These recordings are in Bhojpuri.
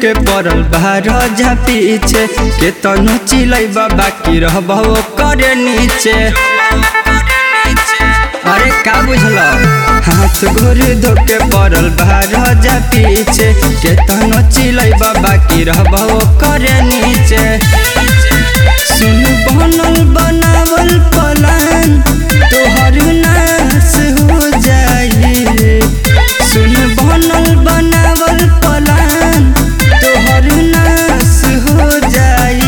ढुके पड़ल बाहर जा पीछे के तनु चिलै बाकी रहबो करे नीचे अरे का बुझल हाथ गोर धोके पड़ल बाहर जा पीछे के तनु चिलै बाकी रहबो करे नीचे सुन बनल बनावल पलान तोहर नाश हो जाई सुन बनल बनावल पलान तोहर नाश हो जाई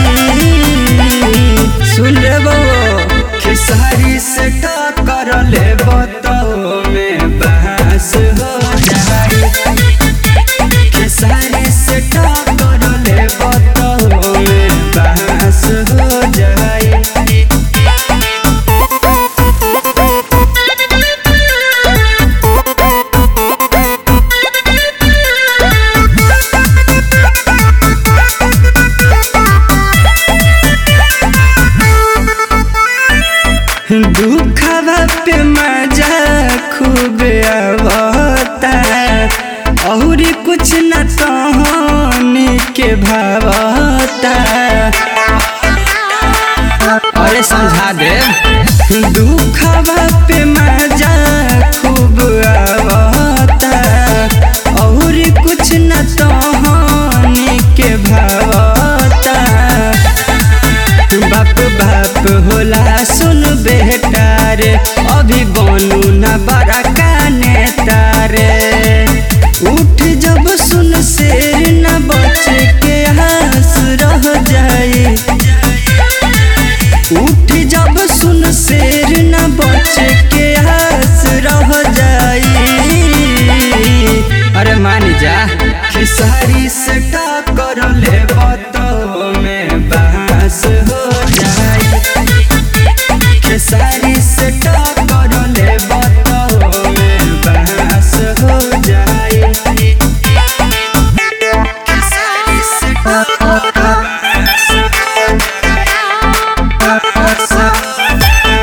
सुन रे बो खेसारी से टक्कर ले बतो में बहस हो जाई खेसारी से टक्कर ले बतो में बहस हो जाई दुखवा पे मजा खूब आवता और कुछ न तहनी के भावता अरे समझा दे दुखवा पे मजा खूब आवता और कुछ न तहनी के भावता बाप बाप होला सुन बेटा रे अभी बनू न बड़ा काने तारे उठ जब सुन शेर न बच के हंस रह जाए उठ जब सुन शेर न बच के हंस रह जाए अरे मान जा खेसारी से टक्कर ले बतो में बांस हो जाए खेसारी से टक्कर ले बतो में बांस हो जाए खेसारी से टक्कर बांस हो जाए बांस हो जाए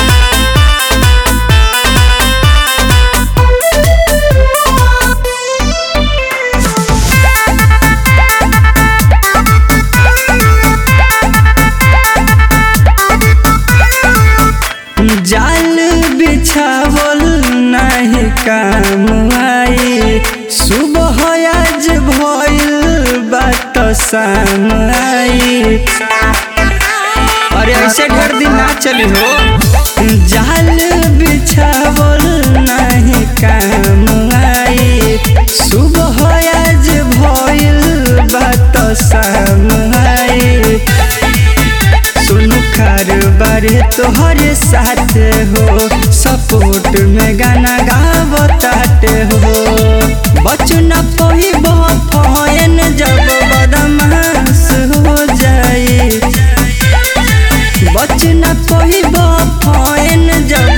जाल बिछावल नहीं काम आई सुबह आज भइल बात शाम आई अरे ऐसे घर दिन ना चली हो जाल बिछावल नहीं काम आई सुबह आज भइल बात शाम आई सुनु बारे तोहरे साथ हो सपोर्ट में गाना गावताटे हो बचन पही बहन जब बदमाश हो जाए बचन पही बहन जब